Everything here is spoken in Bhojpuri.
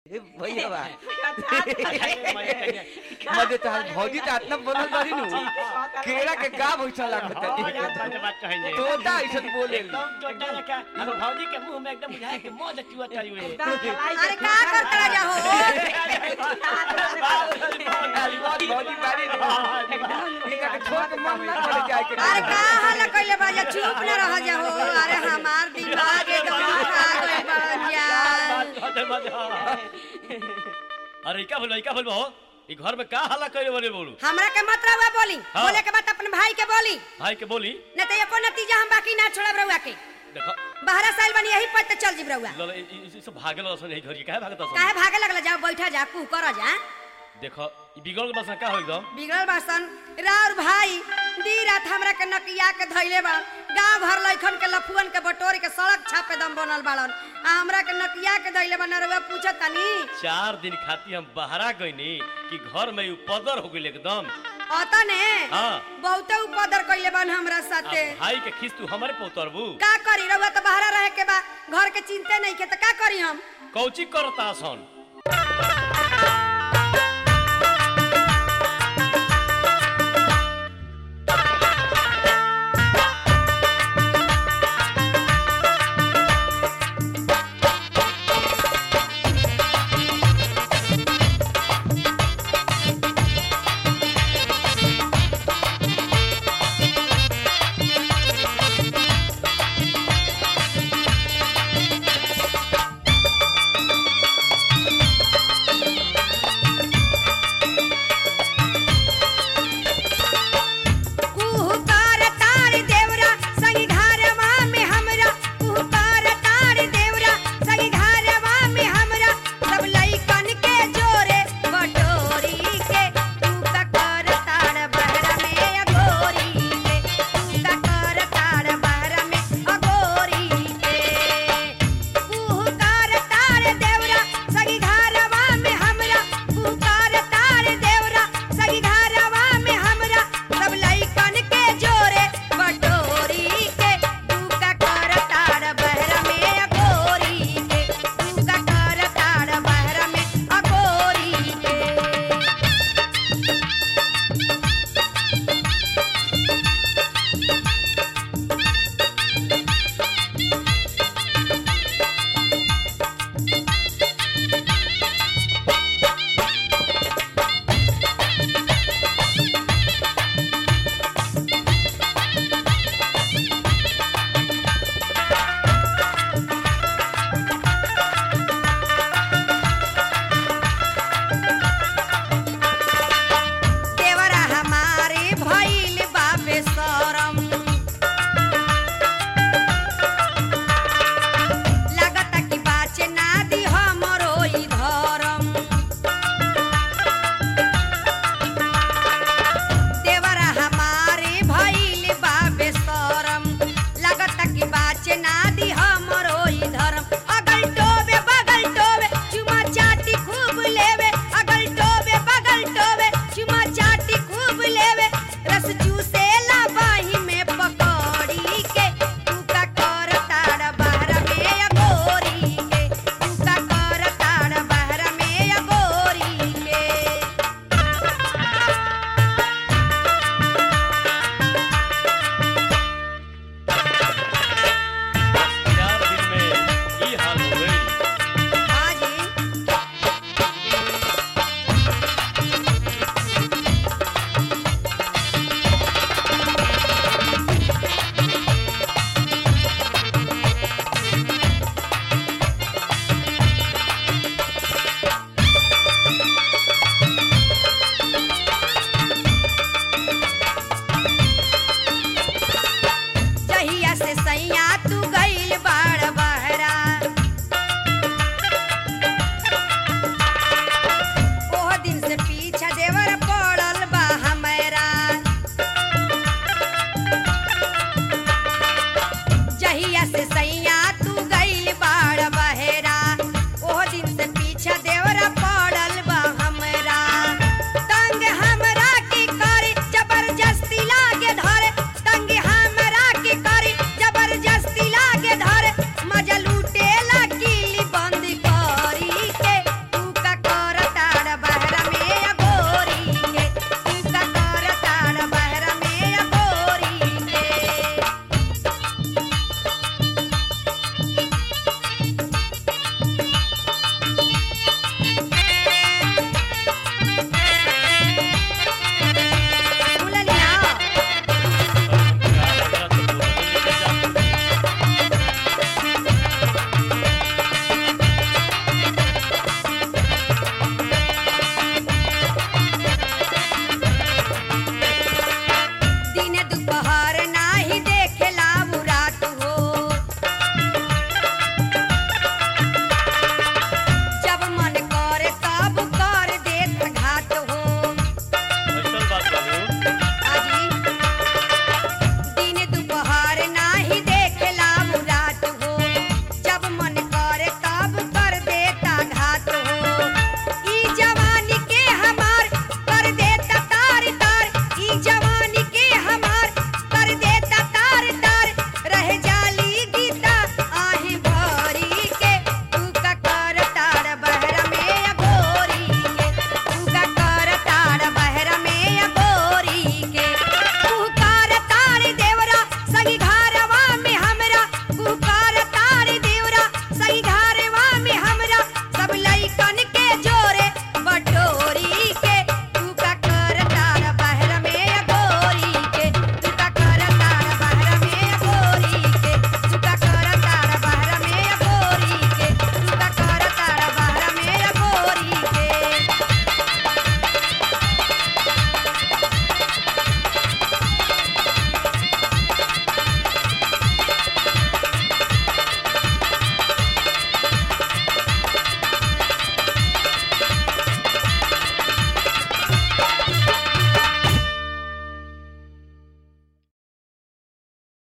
ए भैया बा मजे तो भौजी तो इतना बनल बारी नु केरा के का भैसा लागत है तोता ऐसा बोले भौजी के मुंह में एकदम बुझाए के मौज चुआ चली हुई अरे का करता जा हो भौजी बारी इनका के छोड़ के मन ना करे जाए के अरे का हाल कइले बा जा चुप न रह जा हो अरे हमार दिमाग एकदम खा गइल बा जा अरे क्या बोलो क्या बोलो ई घर में का हल्ला करे बोले बोलू हमरा के मत रहुआ बोली हाँ। बोले के बाद अपन भाई के बोली भाई के बोली न तो एको नतीजा हम बाकी ना छोड़ब रहुआ के देखो बाहर साल बनी यही पर चल जीब रहुआ लल ई- ई- ई सब भागल असन यही घर के काहे भागत असन काहे भागे लगला जा बैठा जा कू कर जा देखो ई बिगड़ बस का हो एकदम बिगड़ल बासन राउर भाई दी रात हमरा के नकिया के धइले बा गांव भर लइखन के लफुअन के बटोरी के सड़क छापे दम बनल बाड़न आ हमरा के नकिया के धइले बा नरवा पूछत तनी चार दिन खाती हम बहरा गईनी कि घर में उपदर हो गइल एकदम अता ने हाँ। बहुते उपदर कइले बन हमरा आ साथे भाई के खिस तू हमारे पोतरबू का करी रहुआ तो बाहर रहे के बा घर के चिंते नहीं के तो का करी हम कौची करता सन